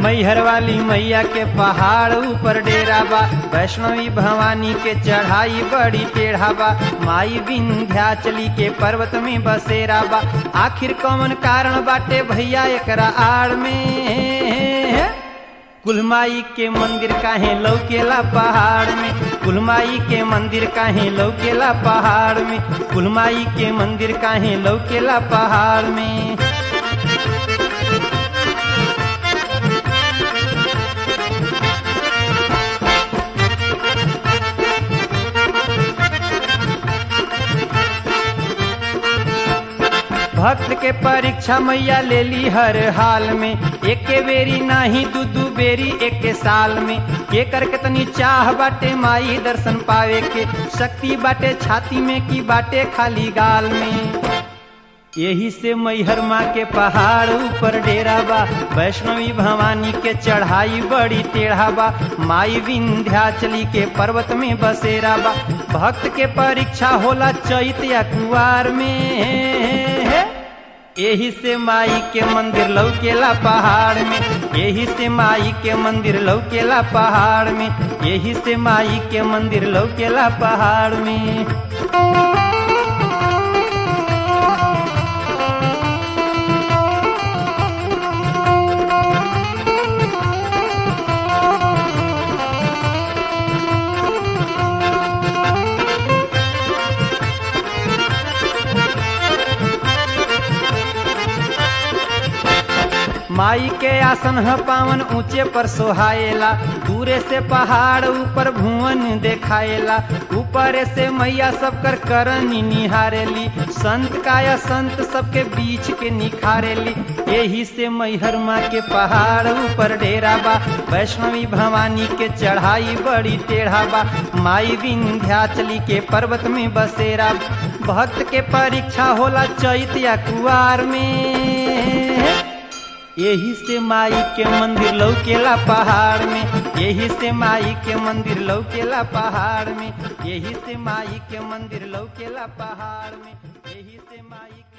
मैहर वाली मैया के पहाड़ ऊपर डेरा बा वैष्णवी भवानी के चढ़ाई बड़ी टेढ़ा बा माई विंध्याचली के पर्वत में बसेरा बा आखिर कौन कारण बाटे भैया एकरा आड़ में कुलमाई के मंदिर काहे लौकेला पहाड़ में कुलमाई के मंदिर काहे लौकेला पहाड़ में कुलमाई के मंदिर काहे लौकेला पहाड़ में भक्त के परीक्षा मैया ले ली हर हाल में एक बेरी नाही दू दू बेरी एक साल में के कर कितनी चाह बाटे माई दर्शन पावे के शक्ति बाटे छाती में की बाटे खाली गाल में यही से मैहर माँ के पहाड़ ऊपर डेरा बा वैष्णवी भवानी के चढ़ाई बड़ी टेढ़ा बा माई विंध्याचली के पर्वत में बसेरा बा भक्त के परीक्षा होला चैत या कुआर में यही से माई के मंदिर लौकेला पहाड़ में यही से माई के मंदिर लौकेला पहाड़ में यही से माई के मंदिर लौकेला पहाड़ में माई के आसन ह पावन ऊंचे पर सोहाएला दूरे से पहाड़ ऊपर भुवन देखाएला ऊपर से मैया सब कर करनी निहारेली संत काया संत सबके बीच के निखारेली यही से मैहर माँ के पहाड़ ऊपर डेरा बा वैष्णवी भवानी के चढ़ाई बड़ी टेढ़ा बा माई विंध्याचली के पर्वत में बसेरा भक्त के परीक्षा होला चैत या कुआर में यही से माई के मंदिर लौकेला पहाड़ में यही से माई के मंदिर लौकेला पहाड़ में यही से माई के मंदिर लौकेला पहाड़ में यही से माई